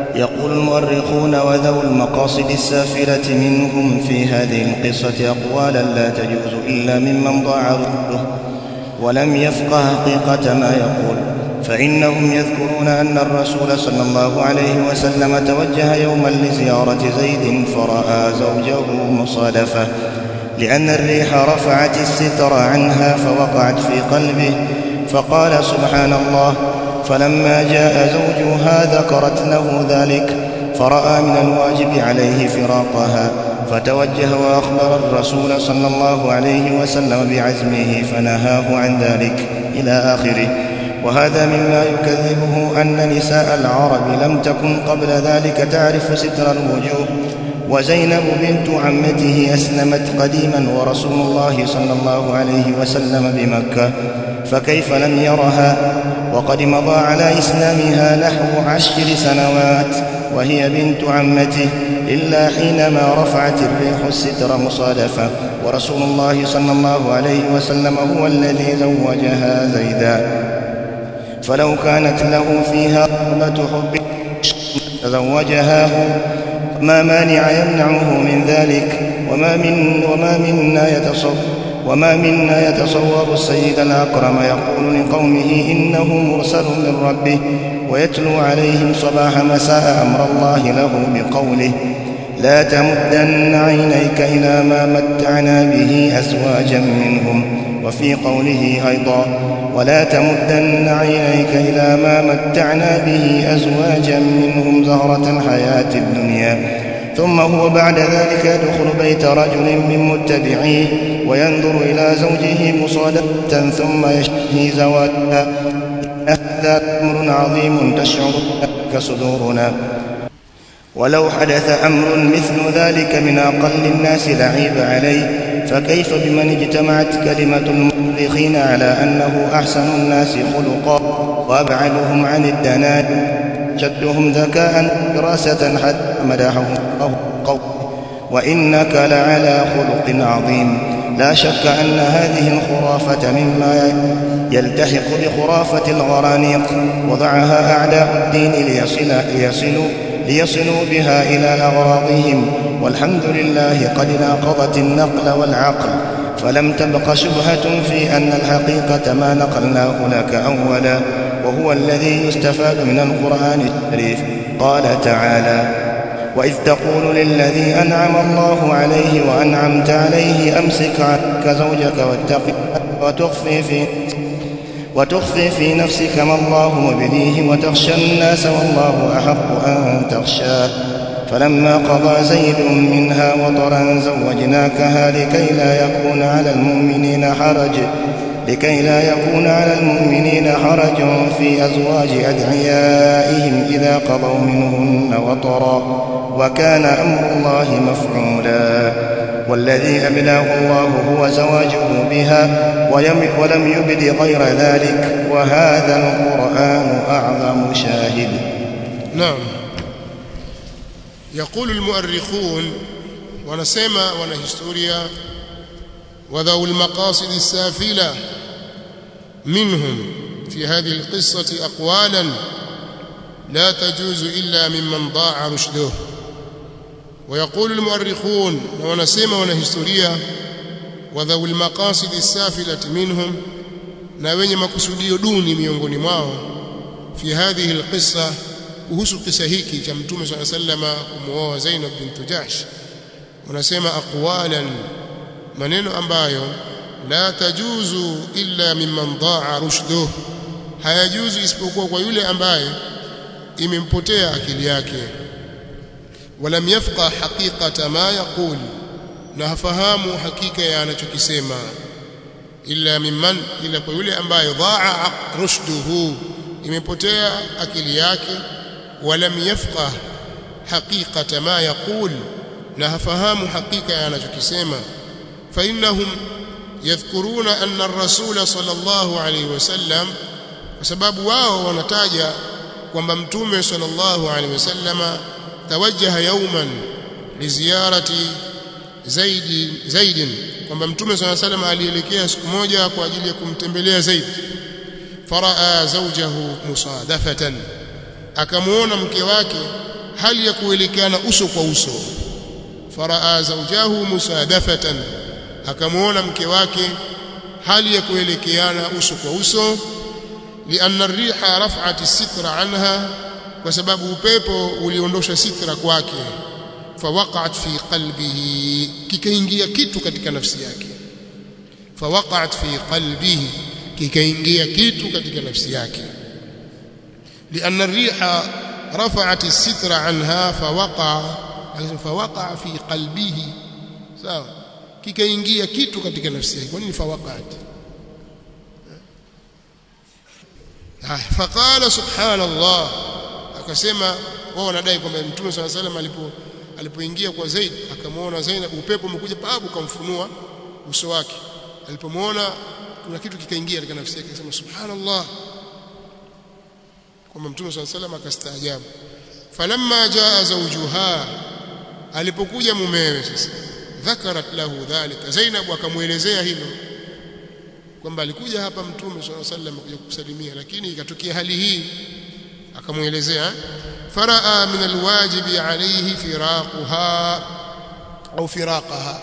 يقول المؤرخون وذو المقاصد السافلة منهم في هذه القصة أقوالا لا تجوز إلا ممن ضاع رده ولم يفقه حقيقة ما يقول فإنهم يذكرون أن الرسول صلى الله عليه وسلم توجه يوما لزيارة زيد فرأى زوجه مصادفة لأن الريح رفعت الستر عنها فوقعت في قلبه فقال سبحان الله فلما جاء زوجها ذكرت له ذلك فرأى من الواجب عليه فراقها فتوجه وأخبر الرسول صلى الله عليه وسلم بعزمه فنهاه عن ذلك إلى آخره وهذا مما يكذبه أن نساء العرب لم تكن قبل ذلك تعرف ستر الوجوه وزينب بنت عمته أسلمت قديما ورسول الله صلى الله عليه وسلم بمكة فكيف لم يرها وقد مضى على إسلامها نحو عشر سنوات وهي بنت عمته إلا حينما رفعت الريح الستر مصادفة ورسول الله صلى الله عليه وسلم هو الذي زوجها زيدا فلو كانت له فيها رغبة حب تزوجها ما مانع يمنعه من ذلك وما من وما منا يتصور وما منا يتصور السيد الأكرم يقول لقومه إنه مرسل من ربه ويتلو عليهم صباح مساء أمر الله له بقوله لا تمدن عينيك إلى ما متعنا به أزواجا منهم وفي قوله أيضا ولا تمدن عينيك إلى ما متعنا به أزواجا منهم زهرة الحياة الدنيا ثم هو بعد ذلك يدخل بيت رجل من متبعيه وينظر إلى زوجه مصادفة ثم يشتهي زواجها هذا أمر عظيم تشعر ذلك صدورنا ولو حدث أمر مثل ذلك من أقل الناس لعيب عليه فكيف بمن اجتمعت كلمة المؤرخين على أنه أحسن الناس خلقا وأبعدهم عن الدناء شدهم ذكاء دراسة حتى مدحه الله قول وإنك لعلى خلق عظيم لا شك أن هذه الخرافة مما يلتحق بخرافة الغرانيق وضعها أعداء الدين ليصل ليصلوا ليصلوا بها إلى أغراضهم والحمد لله قد ناقضت النقل والعقل فلم تبق شبهة في أن الحقيقة ما نقلناه لك أولا وهو الذي يستفاد من القرآن الشريف قال تعالى وإذ تقول للذي أنعم الله عليه وأنعمت عليه أمسك عنك زوجك واتق وتخفي في وتخفي في نفسك ما الله مبديه وتخشى الناس والله أحق أن تخشاه فلما قضى زيد منها وطرا زوجناكها لكي لا يكون على المؤمنين حرج لكي لا يكون على المؤمنين حرج في أزواج أدعيائهم إذا قضوا منهن وطرا وكان أمر الله مفعولا والذي أبلاه الله هو زواجه بها ولم يبد غير ذلك وهذا القرآن أعظم شاهد نعم يقول المؤرخون ونسمى ونهستوريا وذو المقاصد السافلة منهم في هذه القصة أقوالا لا تجوز إلا ممن ضاع رشده ويقول المؤرخون ونسمى ونهستوريا وذو المقاصد السافلة منهم na wenye makusudio duni miongoni mwao fi hadhihi alqissa kuhusu kisa hiki cha mtume swalla sallama kumuoa Zainab bint Jahsh wanasema aqwalan maneno ambayo la tajuzu illa mimman daa rushduh hayajuzu isipokuwa kwa yule ambaye imempotea akili yake walam yafqa haqiqata ma yaqul na hafahamu hakika ya anachokisema illa mimman ila kwa yule ambaye daa rushduhu imepotea akili yake walam yafqa haqiqata ma yaqul na hafahamu hakika ya anachokisema fa innahum yadhkuruna anna ar-rasul sallallahu alayhi wasallam kwa sababu wao wanataja kwamba mtume sallallahu alayhi wasallama tawajjaha yawman liziyarati zaidi zaidin kwamba mtume sallallahu alayhi wasallam alielekea siku moja kwa ajili ya kumtembelea Zaid faraa zawjahu musadafatan akamuona mke wake hali ya kuelekeana uso kwa uso faraa zawjahu musadafatan akamuona mke wake hali ya kuelekeana uso kwa uso lianna riha raf'at as-sitra anha kwa sababu upepo uliondosha sitra kwake fawaqa'at fi qalbihi kikaingia kitu katika nafsi yake fawaqa'at fi qalbihi kikaingia kitu katika nafsi yake lianna riha rafa'at as-sitra anha fawaqa fawaqa fi qalbihi sawa kikaingia kitu katika nafsi yake kwa nini fawaqa'at faqala subhanallah akasema wao wanadai kwamba mtume swalla salam alipo alipoingia kwa Zaid akamwona Zainab upepo umekuja babu kamfunua uso wake alipomwona kuna kitu kikaingia katika nafsi yake akasema subhanallah kwamba mtume swalla salam akastaajabu falamma jaa zawjuha alipokuja mumewe sasa dhakarat lahu dhalika Zainab akamuelezea hilo kwamba alikuja hapa mtume swalla sallam kuja kukusalimia lakini ikatokea hali hii akamuelezea faraa min alwajibi alayhi firaquha au firaqaha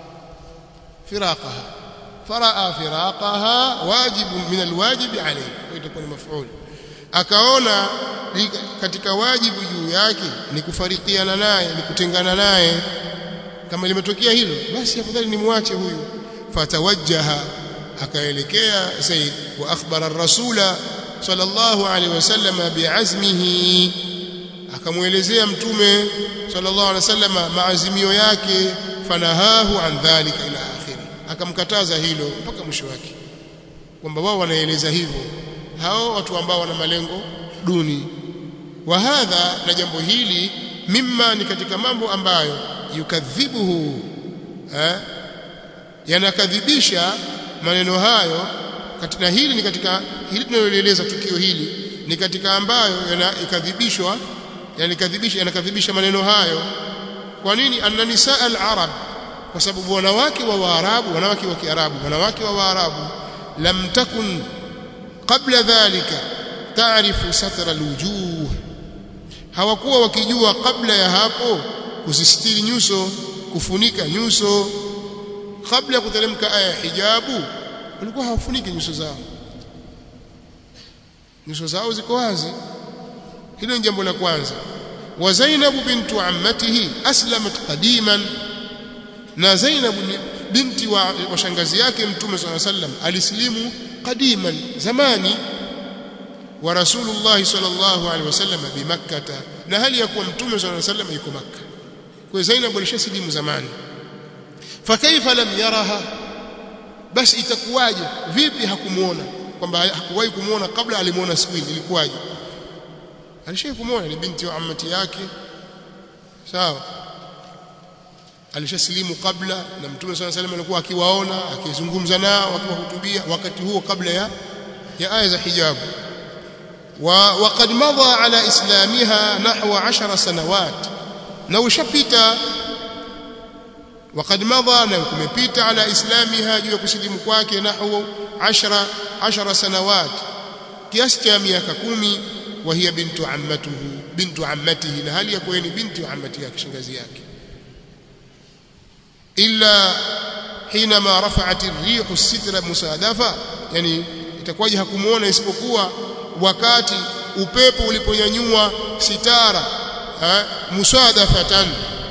firaqaha faraa firaqaha wajibu min alwajibi alayhi itakuwa ni maf'ul akaona katika wajibu juu yake ni kufarikiana naye ni kutengana naye kama limetokea hilo basi afadhali nimwache huyu fatawajjaha akaelekea Zaid wa akhbara ar-rasula sallallahu alaihi wasallam bi'azmihi akamuelezea mtume sallallahu alaihi wasallam maazimio yake fanahahu an dhalika ila akhiri akamkataza hilo mpaka mwisho wake kwamba wao wanaeleza hivyo hao watu ambao wana malengo duni wa hadha na jambo hili mimma ni katika mambo ambayo yukadhibuhu eh yanakadhibisha maneno hayo katika hili ni katika hili tunaloeleza tukio hili ni katika ambayo yanakadhibishwa yanikadhibisha yanakadhibisha maneno hayo kwa nini anna nisaa al-arab kwa sababu wanawake wa waarabu wanawake wa kiarabu wanawake wa waarabu lam takun qabla dhalika taarifu satra al-wujuh hawakuwa wakijua kabla ya hapo kusistiri nyuso kufunika nyuso kabla ya kuteremka aya ya hijabu walikuwa hawafuniki nyuso zao nyuso zao ziko wazi hilo ni jambo la kwanza wa Zainab bintu ammatihi aslamat qadiman na Zainab binti wa, wa shangazi yake mtume swalla sallam alislimu qadiman zamani wa rasulullah sallallahu alaihi wasallam bi makkah na hali ya kuwa mtume swalla sallam yuko makkah kwa Zainab alishasilimu zamani fakaifa lam yaraha basi itakuwaje vipi hakumuona kwamba hakuwahi kumuona kabla alimuona siku ile ilikuwaje alishawahi kumuona ni binti wa ammati yake sawa alishasilimu kabla na mtume swalla salam alikuwa akiwaona akizungumza nao akiwahutubia wakati huo kabla ya ya aya za hijabu wa waqad madha ala islamiha nahwa 10 sanawat na ushapita وقد مضى na kumepita ala islamiha juu ya kusilimu kwake nahwu 10 10 sanawat kiasi cha miaka kumi wa hiya bintu ammatuhu bintu ammatihi na hali ya kuwa ni binti wa ammati yake shangazi yake illa hinama rafa'at ar-rih as-sitra musadafa yani itakuwaje hakumuona isipokuwa wakati upepo uliponyanyua sitara musadafatan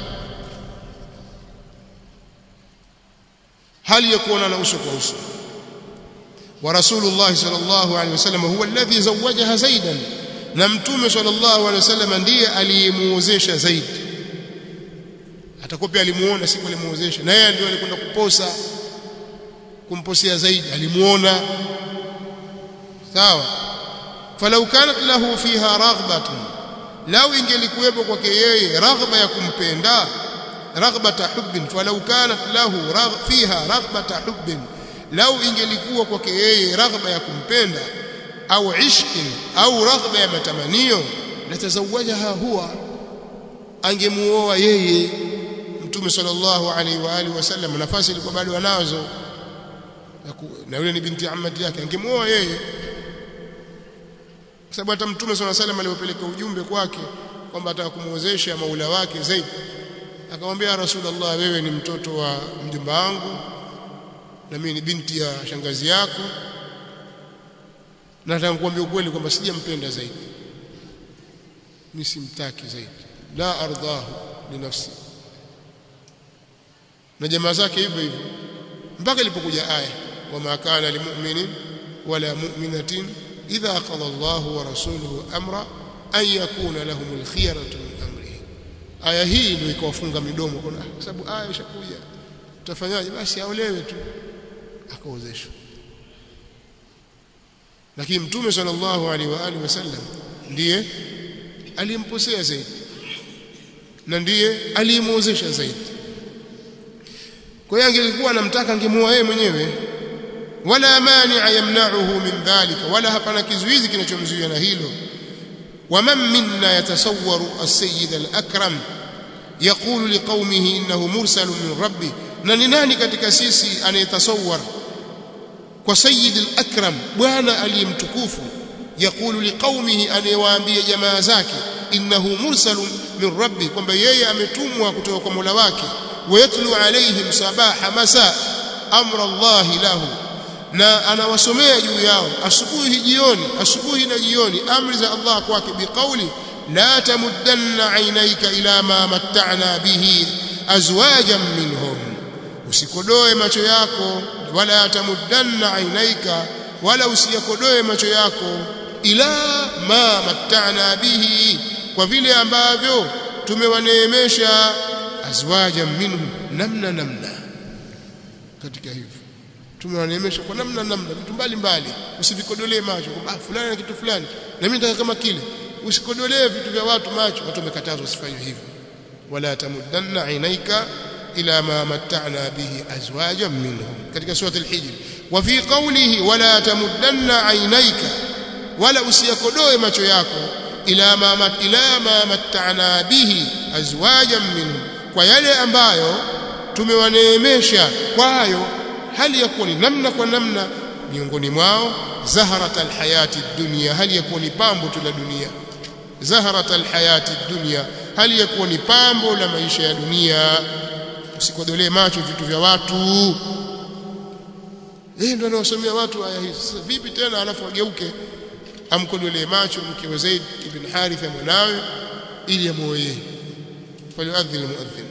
hali ya kuonana uso kwa uso wa rasulullah sallallahu alaihi wasallam huwa alladhi zawajaha zaidan na mtume sallallahu alaihi wasallam ndiye aliyemuozesha zaid atakuwa pia alimuona siku alimuozesha na yeye ndio alikwenda kuposa kumposea zaid alimuona sawa falau kanat lahu fiha raghbatun lau ingelikuwepo kwake yeye raghba ya kumpenda raghbata hubbin falau kanat lahu ragh fiha raghbata hubbin lau ingelikuwa kwake yeye raghba ya kumpenda au ishqin au raghba ya matamanio latazawajaha huwa angemuoa yeye mtume sallallahu alaihi wa alihi wasallam nafasi ilikuwa bado anazo na yule ni binti ammati yake angemuoa yeye kwa sababu hata mtume sallallahu alaihi wasallam alipopeleka ujumbe kwake kwamba ataka kumwozesha maula wake Zaid akamwambia Rasulullah wewe ni mtoto wa mjomba wangu na mimi ni binti ya shangazi yako na nataka kukuambia ukweli kwamba sijampenda Zaid mimi simtaki Zaid la ardahu li nafsi na jamaa zake hivyo hivyo mpaka ilipokuja aya wama kana limu'minin wala mu'minatin idha qada Allahu wa rasuluhu amra an yakuna lahumul khiyaratu min amrihi aya hii ndio ikawafunga midomo kwa sababu aya ishakuja tutafanyaje basi aolewe tu akaozeshwa lakini mtume sallallahu alaihi wa alihi wasallam ndiye alimposea zaidi na ndiye alimuozesha zaidi kwa hiyo angelikuwa anamtaka angemuoa yeye mwenyewe wala mani'a yamna'uhu min dhalika wala hapana kizuizi kinachomzuia na hilo waman minna yatasawwaru as-sayyid al-akram yaqulu liqaumihi innahu mursalun min rabbi na ni nani katika sisi anayetasawwar kwa sayyid al-akram bwana aliyemtukufu yaqulu liqaumihi anayewaambia jamaa zake innahu mursalun min rabbi kwamba yeye ametumwa kutoka kwa Mola wake wayatlu alaihim sabaha masa amra Allah lahu na anawasomea juu yao asubuhi jioni asubuhi na jioni amri za Allah kwake biqauli la tamuddanna aynayka ila ma matta'na bihi azwajan minhum usikodoe macho yako wala tamuddanna aynayka wala usiyakodoe macho yako ila ma matta'na bihi kwa vile ambavyo tumewaneemesha azwajan minhum namna namna katika hivyo tumewaneemesha kwa namna namna vitu mbalimbali usivikodolee macho kwamba ah fulani na kitu fulani na mimi nataka kama kile usikodolee vitu vya watu macho watu wamekatazwa usifanye hivyo wala tamuddanna ainaika ila ma matta'na bihi azwajan minhum katika sura al-hijr wa fi qawlihi wala tamuddanna ainaika wala usiyakodoe macho yako ila ma ila ma matta'na bihi azwajan minhum kwa yale ambayo tumewaneemesha kwayo hali ya kuwa ni namna kwa namna miongoni mwao zaharat alhayati dunya hali ya kuwa ni pambo tu la dunia zaharat alhayati dunya hali ya kuwa ni pambo la maisha ya dunia usikodolee macho vitu vya watu eh ndio anawasomea watu aya hizi sasa vipi tena alafu ageuke amkodolee macho mke wa Zaid ibn Haritha mwanawe ili amuoe falyuadhin almuadhin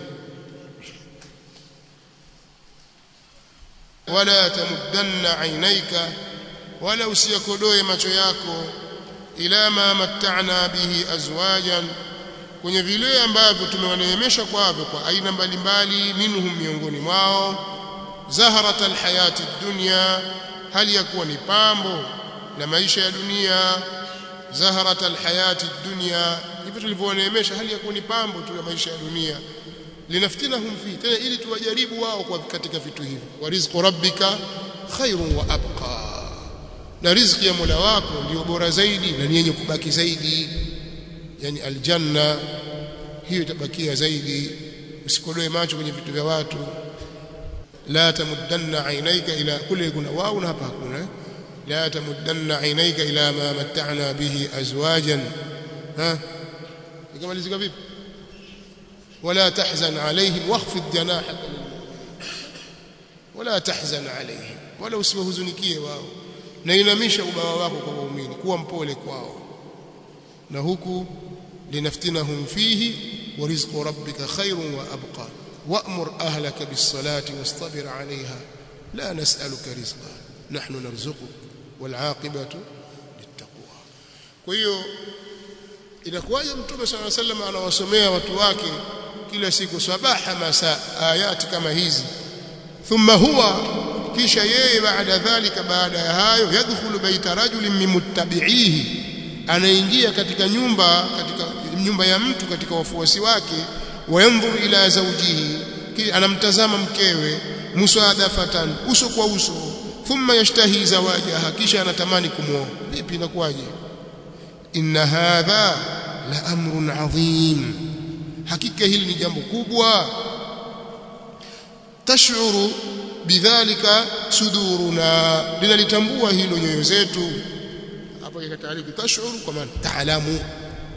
wala tamuddanna ainaika wala usiyakodoe macho yako ila ma matta'na bihi azwajan kwenye vile ambavyo tumewaneemesha kwavyo kwa aina mbalimbali minhum miongoni mwao zaharat alhayati dunya hali ya kuwa ni pambo la maisha ya dunia zaharat alhayati dunya hivyo tulivyowaneemesha hali ya kuwa ni pambo tu la maisha ya dunia linaftinahum fi tena ili tuwajaribu wao kwa katika vitu hivi wa rizqu rabbika khairun wa abqa na riziki ya Mola wako ndio bora zaidi na ni yenye kubaki zaidi yani aljanna hiyo itabakia zaidi usikodoe macho kwenye vitu vya watu la tamuddanna ainaika ila kule kuna wao na hapa hakuna la tamuddanna ainaika ila ma matta'na bihi azwajan ha ikamalizika vipi ولا تحزن عليهم واخفض جناحك ولا تحزن عليهم ولا usiwahuzunikie wao na inamisha ubawa wako kwa waumini kuwa mpole kwao na huku linaftinahum fihi wa rizqu rabbika khairun wa abqa wa'mur ahlaka bis-salati wastabir 'alayha la nas'aluka rizqa nahnu narzuquk wal 'aqibatu lit-taqwa kwa hiyo inakuwaje mtume swalla sallam anawasomea watu wake kila siku sabaha masa ayati kama hizi thumma huwa kisha yeye baada dhalika baada ya hayo yadkhulu baita rajulin mimuttabi'ihi anaingia katika nyumba katika nyumba ya mtu katika wafuasi wake wayanzuru ila zawjihi anamtazama mkewe musadafatan uso kwa uso thumma yashtahi zawajaha kisha anatamani kumwoa vipi inakuwaje inna hadha la amrun adhim hakika hili ni jambo kubwa tashuru bidhalika suduruna linalitambua hilo nyoyo zetu hapa katika taarifu tashuru kwa maana taalamu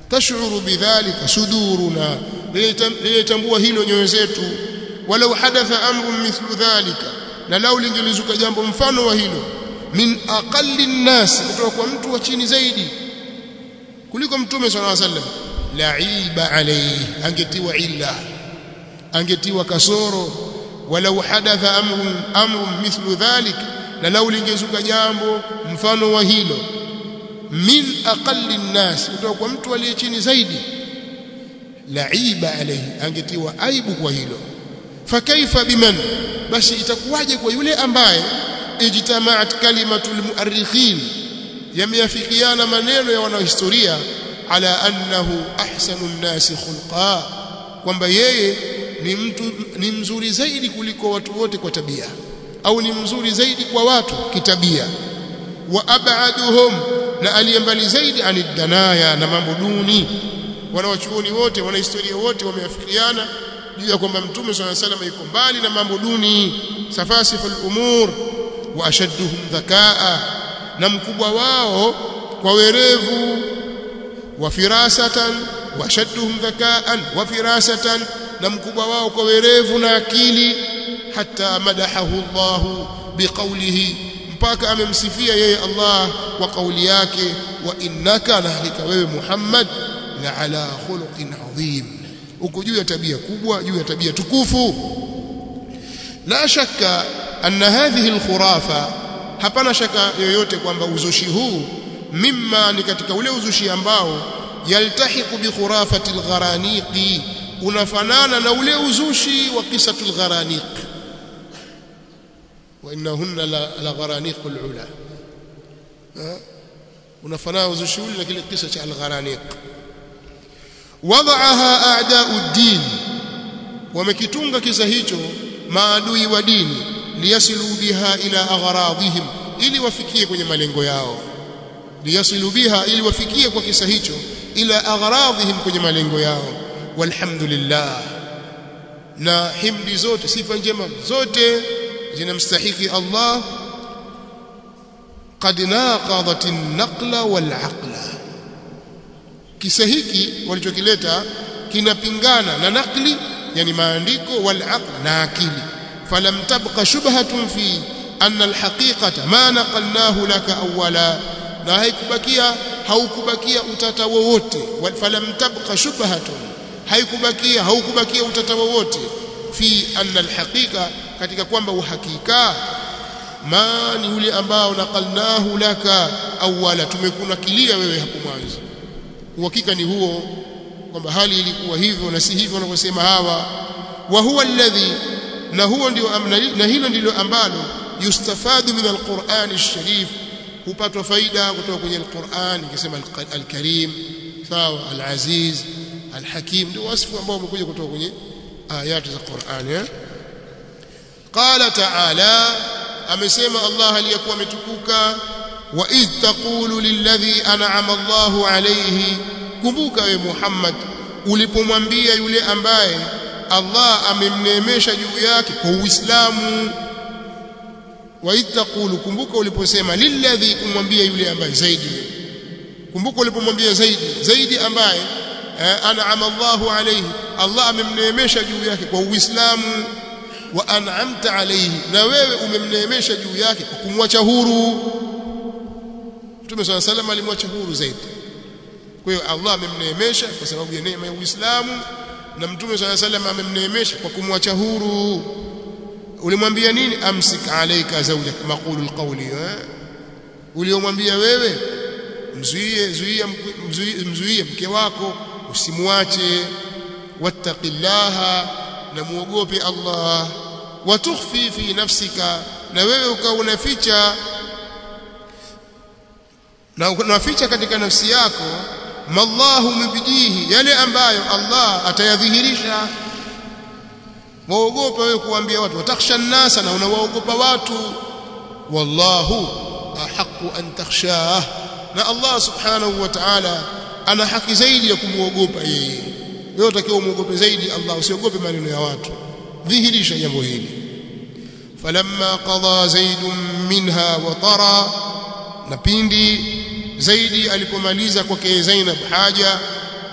tashuru bidhalika suduruna lilitambua hilo nyoyo zetu walau hadatha amrun mithlu dhalika na lau lingelizuka jambo mfano wa hilo min aqalli nnas kutoka kwa mtu wa chini zaidi kuliko mtume sallallahu alaihi wasallam laiba alayhi angetiwa illa angetiwa kasoro walau hadatha amrun amrun mithlu dhalik na lau lingezuka jambo mfano wa hilo min aqalli nnas kutoka kwa mtu aliye chini zaidi laiba alayhi angetiwa aibu kwa hilo fakaifa biman basi itakuwaje kwa yule ambaye ijtamaat kalimatul muarrikhin yameafikiana maneno ya wanahistoria ala annahu ahsanu nnasi khulqa kwamba yeye ni mtu ni mzuri zaidi kuliko watu wote kwa tabia au ni mzuri zaidi kwa watu kitabia wa abaduhum na aliyembali zaidi anidanaya na mambo duni wanawachuoni wote wanahistoria wote wameafikiana juu ya kwamba mtume swalla salam yuko mbali na mambo duni safasiful umur wa ashadduhum dhakaa na mkubwa wao kwa werevu wa firasatan wa ashadduhum dhakaan wa firasatan na mkubwa wao kwa werevu na akili hata madahahu Allah biqaulihi mpaka amemsifia yeye Allah kwa kauli yake wa innaka na hakika wewe Muhammad la ala khuluqin adhim uko juu ya tabia kubwa juu ya tabia tukufu la shakka anna hadhihi alkhurafa hapana shaka yoyote kwamba uzushi huu mimma ni katika ule uzushi ambao yaltahiqu bi khurafati algharaniqi unafanana na ule uzushi wa qisatu algharaniq wa innahunna la gharaniqul ula unafanana uzushi ule na kile kisa cha algharaniq wadaaha a'da'u ad-din wamekitunga kisa hicho maadui wa dini liyasilu biha ila agharadihim ili wafikie kwenye malengo yao liyasilu biha ili wafikie kwa kisa hicho ila agharadihim kwenye malengo yao walhamdulillah na himdi zote sifa njema zote zinamstahiki Allah qad naqadat an-naqla wal-aqla kisa hiki walichokileta kinapingana na nakli yani maandiko wal-aql na akili falam tabqa shubhatun fi anna al-haqiqata ma naqalnahu laka awwala na haikubakia haukubakia utata wowote falam tabqa shubhatun haikubakia haukubakia utata wowote fi anna al-haqiqa katika kwamba uhakika ma ni yule ambao naqalnahu laka awwala tumekunakilia wewe hapo mwanzo uhakika ni huo kwamba hali ilikuwa hivyo na si hivyo wanavyosema hawa wa huwa alladhi na huo ndio na hilo ndilo ambalo yustafadu min alquran alsharif hupatwa faida kutoka kwenye alquran ikisema alkarim sawa alaziz alhakim ndio wasifu ambao umekuja kutoka kwenye ayati za Qur'an eh qala ta'ala amesema Allah aliyekuwa ametukuka wa idh taqulu lilladhi an'ama Allahu alayhi kumbuka we Muhammad ulipomwambia yule ambaye Allah amemneemesha juu yake kwa Uislamu wa idh taqulu kumbuka uliposema lilladhi kumwambia yule ambaye zaidi kumbuka ulipomwambia zaidi zaidi ambaye an'ama Allahu alayhi Allah amemneemesha juu yake kwa Uislamu wa an'amta alayhi na wewe umemneemesha juu yake kwa kumwacha huru Mtume swalla salam alimwacha huru zaidi kwa hiyo Allah amemneemesha kwa sababu ya neema ya Uislamu na Mtume swalla salam amemneemesha kwa kumwacha huru ulimwambia nini amsik alayka zawjak maqulu alqawli eh? uliomwambia wewe mzuie zuia mzuie, mzuie mke wako usimwache wattaqillaha na muogope Allah watukhfi fi nafsika na wewe ukawa unaficha na unaficha katika nafsi yako mallahu mbijihi yale ambayo Allah atayadhihirisha waogopa wewe kuambia watu watakhsha nasa na unawaogopa watu wallahu ahqqu an takhshah na Allah subhanahu wa ta'ala ana haki zaidi ya kumuogopa yeye wewe utakiwa umuogope zaidi Allah usiogope maneno ya watu dhihirisha jambo hili falamma qada zaidun minha wa tara na pindi zaidi alipomaliza kwake Zainab haja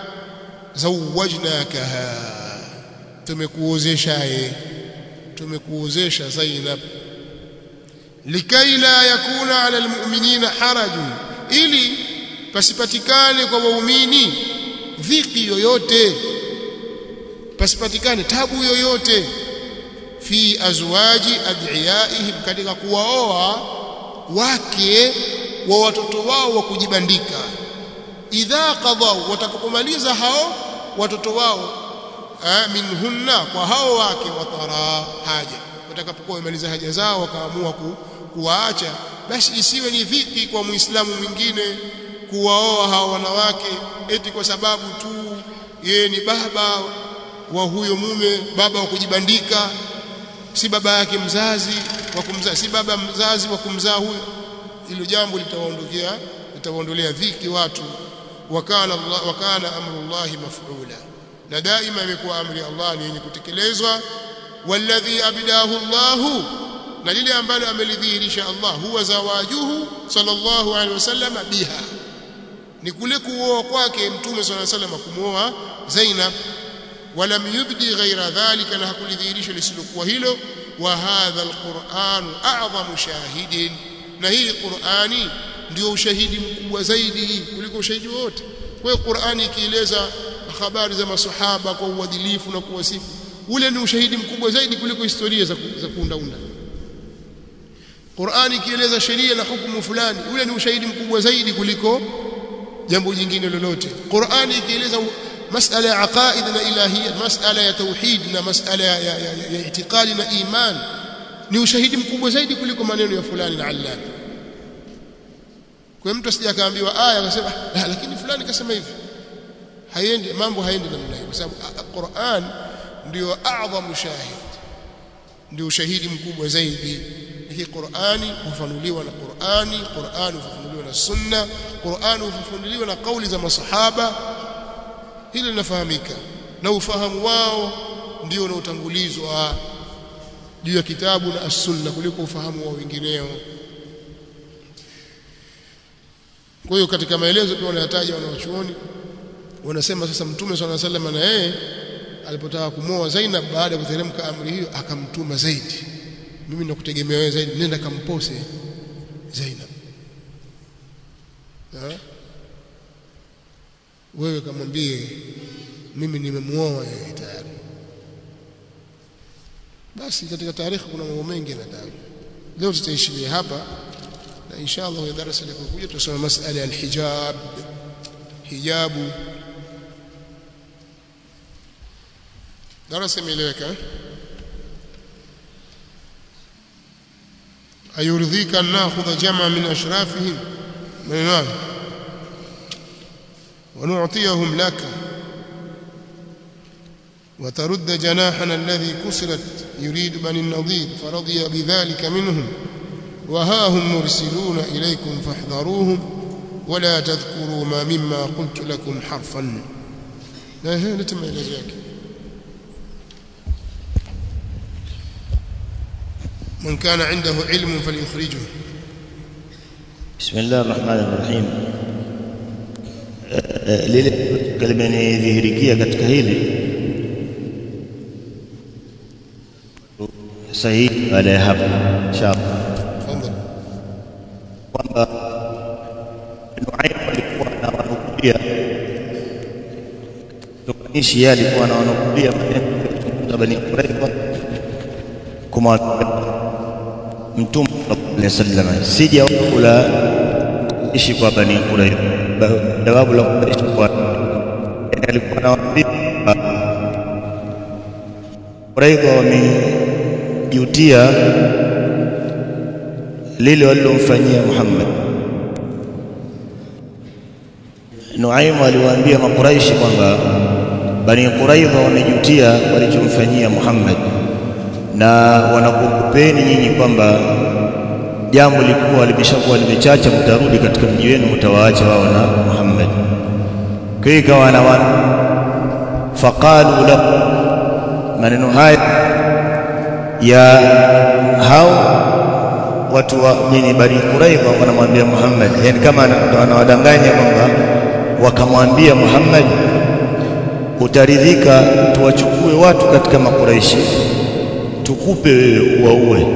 zawajnakaha tumekuozeshaye tumekuozesha Zainab likai la yakuna ala almu'minina harajun ili pasipatikane kwa waumini dhiki yoyote pasipatikane tabu yoyote fi azwaji ad'iyaihim katika kuwaoa wake wa watoto wao wa kujibandika idha qadau watakapomaliza hao watoto wao minhunna kwa hao wake watara haja watakapokuwa wamaliza haja zao wakaamua ku, kuwaacha basi isiwe ni dhiki kwa muislamu mwingine kuwaoa hao wanawake eti kwa sababu tu yeye ni baba wa huyo mume baba wa kujibandika si baba yake mzazi wa kumzaa si baba mzazi wa kumzaa huyo hilo jambo litawaondokea litawaondolea dhiki watu wakana Allah wakana amrullahi maf'ula na daima imekuwa amri ya Allah ni yenye kutekelezwa walladhi abidahu Allah na lile ambalo amelidhihirisha Allah huwa zawajuhu sallallahu alaihi wasallam biha ni kule kuoa kwake mtume sallallahu alaihi wasallam kumuoa Zainab ولم يبدي غير ذلك na hakulidhihirisha lisilokuwa hilo wa hadha alquran a'zamu shahidin na hii qurani ndio ushahidi mkubwa zaidi kuliko ushahidi wote kwa hiyo qurani ikieleza habari za masahaba kwa uadilifu na kuwasifu ule ni ushahidi mkubwa zaidi kuliko historia za, za kuundaunda qurani ikieleza sheria na hukumu fulani ule ni ushahidi mkubwa zaidi kuliko jambo jingine lolote qurani ikieleza مسألة عقائد إلهية مسألة توحيد na مسألة ya, ya, ya, ya itikadi na iman ni ushahidi mkubwa zaidi kuliko maneno ya fulani na allani kwa mtu asije akaambiwa aya akasema la lakini fulani kasema hivi haiendi mambo haendi namna hiyo kwa sababu Qur'an ndio a'zamu shahid ndio ushahidi mkubwa zaidi hii Qur'ani hufanuliwa na Qur'ani Qur'ani hufanuliwa na sunna Qur'ani hufanuliwa na kauli za masahaba hili linafahamika na ufahamu wao ndio unaotangulizwa juu ya kitabu na as-sunna kuliko ufahamu wa wengineo kwa hiyo katika maelezo pia wanayataja wanawachuoni wanasema sasa mtume swalla sallam na yeye alipotaka kumoa Zainab baada ya kuteremka amri hiyo akamtuma zaidi mimi nakutegemea wewe zaidi nenda kampose Zainab ha? wewe kamwambie mimi nimemuoa yeye tayari basi katika tarehe kuna mambo mengi yanatajwa leo tutaishiria hapa na inshallah darasa litakokuja tutasoma masala ya alhijab hijabu darasa imeeleweka ayurdhika an nakhudha jama min ashrafihim maneno ونعطيهم لك وترد جناحنا الذي كسرت يريد بني النضير فرضي بذلك منهم وها هم مرسلون إليكم فاحذروهم ولا تذكروا ما مما قلت لكم حرفا لا هي نتم إلى ذلك من كان عنده علم فليخرجه بسم الله الرحمن الرحيم lile limenidhihirikia katika hili sahihi baada ya hapo inshallah kwamba Nuaim alikuwa na wanukulia tukanishi yeye alikuwa na wanukulia maneno ya Bani Qurayza kama mtume sallallahu alaihi wasallam sija kula ishi kwa Bani Qurayza jawabu la kuishi kwa yani alikuwa anawaambia Qurayza wamejutia lile walilomfanyia Muhammad Nuaim aliwaambia makuraishi kwamba Bani Quraidha wamejutia walichomfanyia Muhammad na wanakukupeni nyinyi kwamba jambo lilikuwa limeshakuwa limechacha mtarudi katika mji wenu mtawaacha wao na Muhammad kwa hiyo ikawa na wana faqalu lahu maneno haya ya hao watu wa nini Bani Quraidha wanamwambia Muhammad yani kama anawadanganya kwamba wakamwambia Muhammad utaridhika tuwachukue watu katika makureishi tukupe wewe uwaue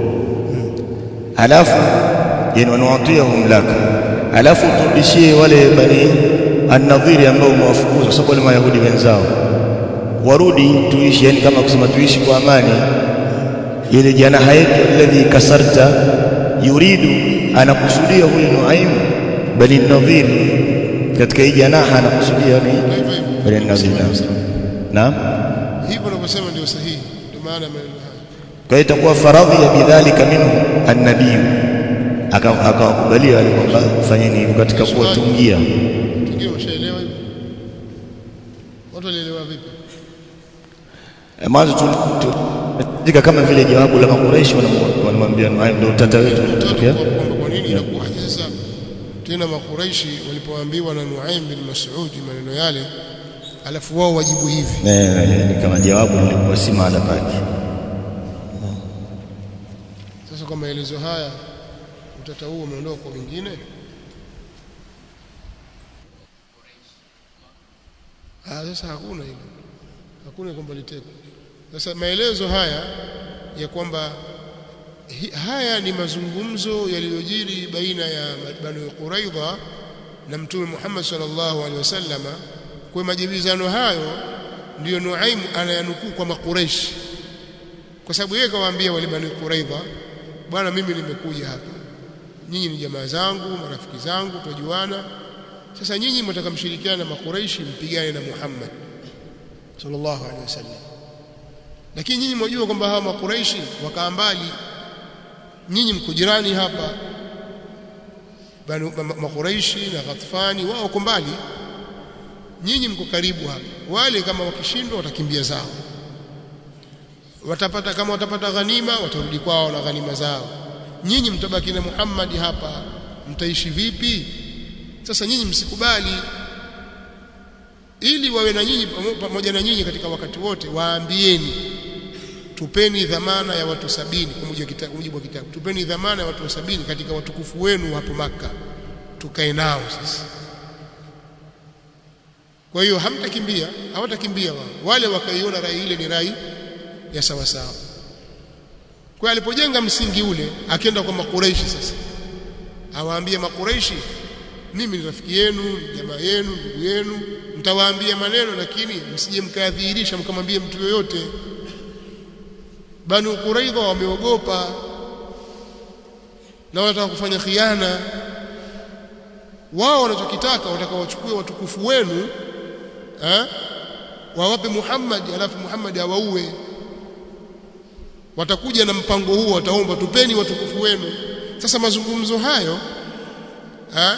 alafu yani wanuatiyahum laka alafu turudishie wale bani an-nadhiri ambao umewafukuza kwa sababu wale mayahudi wenzao warudi tuishi yani kama kusema tuishi kwa amani ile janaha yetu alladhi kasarta yuridu anakusudia huyu Nuaim bali nadhir katika hii janaha anakusudia ni bali nadhir naam hivyo unavyosema ndio sahihi ndio maana maneno haya kwa hiyo itakuwa faradhi ya bidhalika minhu an-nabii akawakubalia wale kwamba fanyeni hivyo katika kuwatungia tungio umeshaelewa hivyo watu walielewa vipi mwanzo tulitika kama vile jawabu la makureishi wanamwambia Nuaim ndio tata wetu utatokea kwamba kwa nini inakuwaje sasa tena makuraishi walipoambiwa na Nuaim bin Mas'ud maneno yale alafu wao wajibu hivi eh ni kama jawabu lilikuwa si mahala pake sasa kwa maelezo haya utata huo umeondoka kwa wengine ah sasa hakuna hilo hakuna kwamba litekwa sasa maelezo haya ya kwamba hi, haya ni mazungumzo yaliyojiri baina ya Banu Quraidha na Mtume Muhammad sallallahu alaihi wasallama kwa majibizano hayo ndiyo Nuaim anayanukuu kwa makureshi kwa sababu yeye kawaambia wale Banu Quraidha bwana mimi nimekuja hapa nyinyi ni jamaa zangu marafiki zangu tujuana sasa nyinyi mtaka mshirikiana na makureishi mpigane na Muhammad sallallahu alaihi wasallam lakini nyinyi mwajua kwamba hawa makureishi wakaa mbali nyinyi mko jirani hapa banu makureishi na Ghatfani wao wako mbali nyinyi mko karibu hapa wale kama wakishindwa watakimbia zao watapata kama watapata ghanima watarudi kwao na ghanima zao nyinyi mtabaki na Muhammad hapa mtaishi vipi sasa nyinyi msikubali ili wawe na nyinyi pamoja na nyinyi katika wakati wote waambieni tupeni dhamana ya watu sabini kwa mujibu wa kitabu tupeni dhamana ya watu sabini katika watukufu wenu hapo maka tukae nao sasa kwa hiyo hamtakimbia hawatakimbia wao wale wakaiona rai ile ni rai ya sawa sawa kwa alipojenga msingi ule akienda kwa makureishi sasa awaambie makureishi mimi ni rafiki yenu jamaa yenu ndugu yenu mtawaambia maneno lakini msije mkadhihirisha mkamwambie mtu yoyote banu quraidha wameogopa na wanataka kufanya khiana wao wanachokitaka wataka wachukue watukufu wenu eh wawape Muhammad alafu Muhammad awaue watakuja na mpango huo wataomba tupeni watukufu wenu sasa mazungumzo hayo ha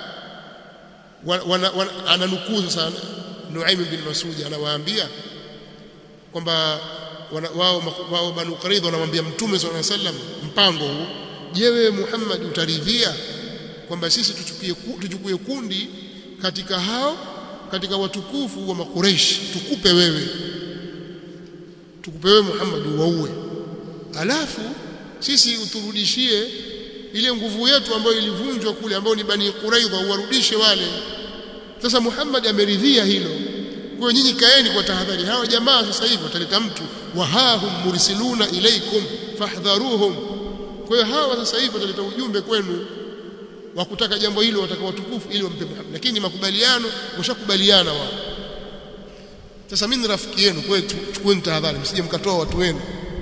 wana, wana, ananukuu sasa Nuaim bin Masudi anawaambia kwamba wao wao Banu Quraidha wanamwambia Mtume صلى الله عليه وسلم mpango huu je wewe Muhammad utaridhia kwamba sisi tuchukue tuchukue kundi katika hao katika watukufu wa makureishi tukupe wewe tukupe wewe Muhammad waue alafu sisi uturudishie ile nguvu yetu ambayo ilivunjwa kule ambayo ni bani Quraidha uwarudishe wale sasa Muhammad ameridhia hilo kwa nyinyi kaeni kwa tahadhari hawa jamaa sasa hivi wataleta mtu wahahum mursiluna ilaikum fahdharuhum kwa hiyo hawa sasa hivi wataleta ujumbe kwenu wa kutaka jambo hilo wataka watukufu ili wampe Muhammad lakini makubaliano washakubaliana wao sasa mimi ni rafiki yenu kwetu chukueni tahadhari msije mkatoa watu wenu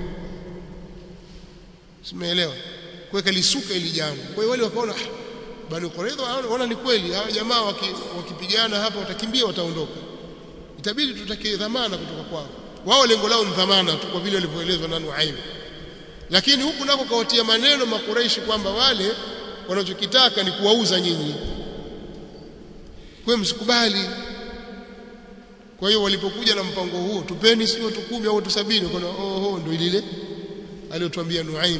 simeelewa kuweka lisuka ili jambo kwa hiyo wale wakaona bali Quraidha wanaona ni kweli hawa jamaa wakipigana hapa watakimbia wataondoka itabidi tutake dhamana kutoka kwao wao lengo lao ni dhamana tu kwa vile walivyoelezwa na Nuaim lakini huku nako kawatia maneno makuraishi kwamba wale wanachokitaka ni kuwauza nyinyi kwa msikubali kwa hiyo walipokuja na mpango huo tupeni sio watu kumi au watu sabini kuna oho ndio lile aliyotuambia Nuaim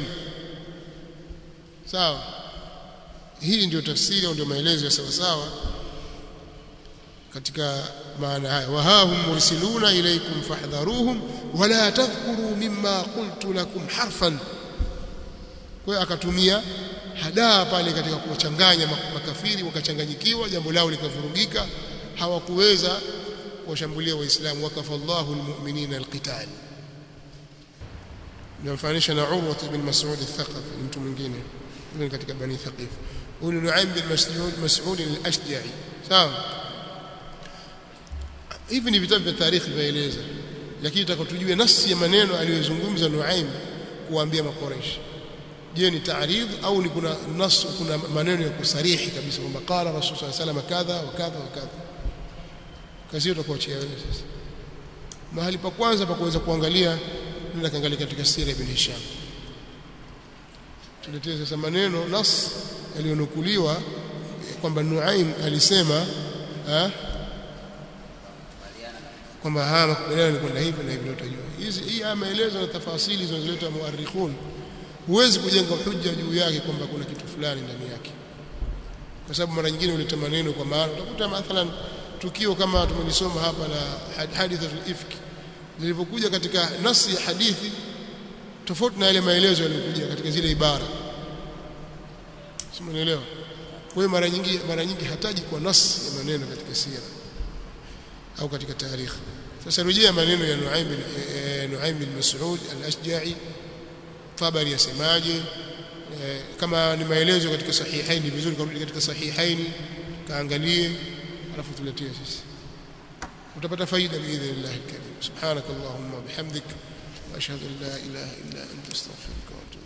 sawa hii ndio tafsiri au ndio maelezo ya sawa sawa katika maana haya wahahum mursiluna ilaykum fahdharuhum wala tadhkuru mimma qultu lakum harfan kwa hiyo akatumia hadaa pale katika kuwachanganya makafiri wakachanganyikiwa jambo lao likavurugika hawakuweza kuwashambulia waislamu wakafa Allahu almu'minina alqital namfanisha na Urwa ibn Mas'ud al-Thaqafi mtu mwingine ni katika bani Thaqif huyu Nuaim bin Mas'ud Mas'ud al-Ashja'i sawa hivi ni vitabu vya tarikhi vyaeleza lakini tutakotujue nasi ya maneno aliyozungumza Nuaim kuambia makoreshi je ni taaridh au ni kuna nas kuna maneno ya kusarihi kabisa kwamba qala rasul sallallahu alayhi wasallam kadha wa kadha wa kadha kazi hiyo tutakuachia wewe sasa mahali pa kwanza pa kuweza kuangalia nenda kaangalia katika sira ibn Hisham tuletee sasa maneno nas yaliyonukuliwa kwamba Nuaim alisema ha? kwamba haya makubaliano ni kwenda hivi na hivi utajua hizi hii haya maelezo na tafasili zinazoleta muarrikhun huwezi kujenga hujja juu yake kwamba kuna kitu fulani ndani yake kwa sababu mara nyingine huleta maneno kwa maana utakuta mathalan tukio kama tumelisoma hapa la hadithatul ifk zilivyokuja katika nasi ya hadithi tofauti na yale maelezo yaliyokuja katika zile ibara simuelewa kwa hiyo mara nyingi mara nyingi hataji kwa nasi ya maneno katika sira au katika tarikh sasa rejea maneno ya Nuaim bin Nuaim bin Mas'ud al-Ashja'i Tabari yasemaje kama ni maelezo katika sahihaini vizuri karudi katika sahihaini kaangalie alafu tuletie sisi utapata faida biidhnillah alkarim subhanakallahumma bihamdik wa ashhadu an la ilaha illa anta astaghfiruka wa atubu